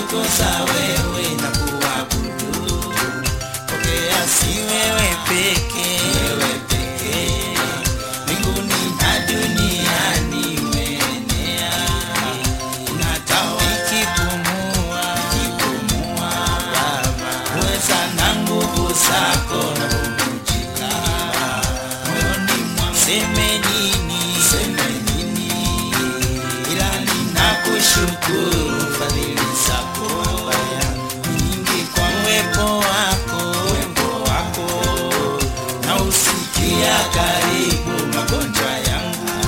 kutukuza wewe na kuabudu. Pokea si wewe peke, wewe peke, mbinguni na duniani umeenea. Unatawala ikipumua, ikipumua Baba, uweza na nguvu zako na bubujika moyoni mwangu. Seme nini, seme nini, ila ninakushukuru fadhili zako nyingi kwa uwepo wako, uwepo wako na usikia karibu magonjwa yangu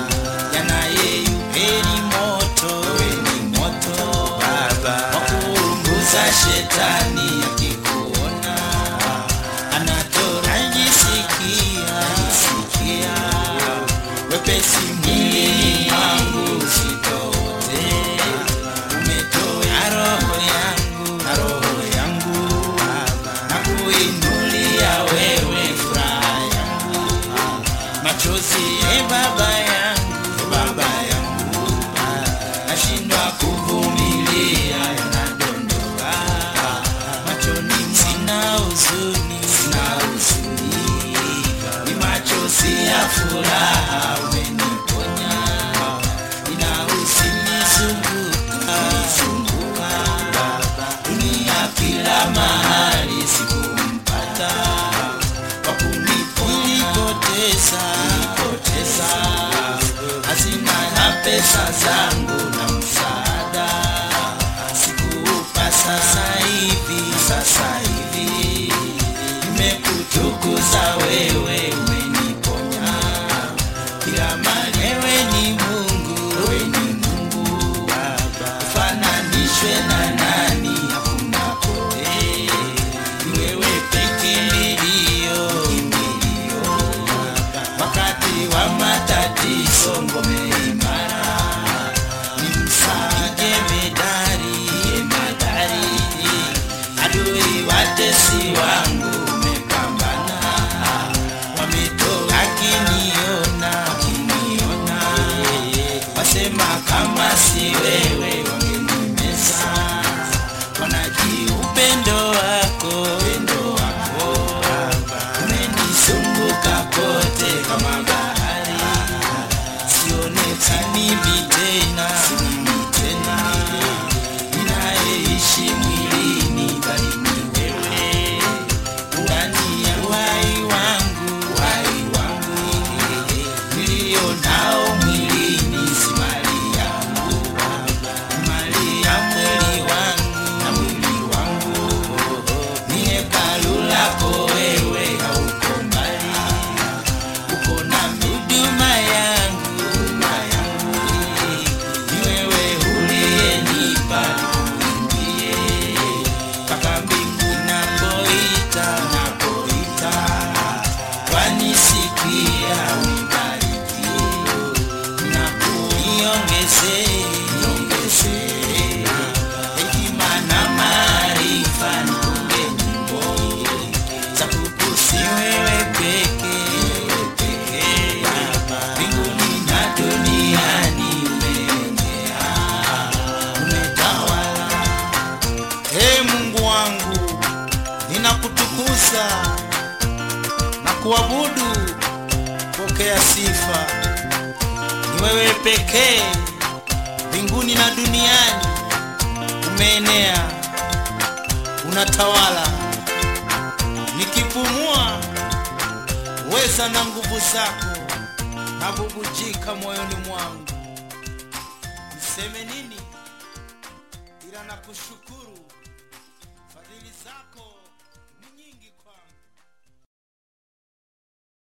yanayeyupeni moto, weni moto Baba, wakuunguza shetani akikuona anatora jisikia, jisikia wepesi mwilini mwangu usitote, umetoa roho yangu na roho yangu na kuinulia wewe furaha yangu machozi e baba yangu baba yangu nashindwa kuvumilia yanadondoka machoni sina huzuni sina huzuni ni machozi ya furaha umeniponya ina huzuni zunguka zunguka dunia kila mahali sikumpata kwa kunipoteza nipoteza hazina na pesa zangu na msaada sikuupa sasa hivi sasa hivi nimekutukuza wewe umeniponya kila mali wewe ni mungu wewe ni mungu baba ufananishwe na nani hakuna pote ni wewe peke milio kimbilio wakati wa matatizo ngome imara ni msaje medari medari adui watesi wangu umepambana wametoka akiniona akiniona wasema kama si wewe wangenimeza wanaji upendo wako upendo wako umenizunguka kote kama bahari sionekani mimi tena mimi tena ninayeishi mwilini bali ni wewe ndani ya uhai wangu uhai wangu nilio nao mwilini si mali yangu ni mali ya mwili wangu na mwili wangu ni hekalu lako wewe hauko mbali uko na huduma yangu huduma yangu ni wewe uliyenipa nikuimbie mpaka mbingu napoita napoita wanisikia unibariki na kuniongeze niongeze hekima na maarifa nikunge nyimbo za kukusi wewe peke peke mbinguni na duniani umeenea umetawala Ee Mungu wangu, ninakutukuza na kuabudu. Pokea sifa, ni wewe pekee mbinguni na duniani, umeenea, unatawala. Nikipumua weza na nguvu zako nabubujika moyoni mwangu. Niseme nini ila nakushukuru fadhili zako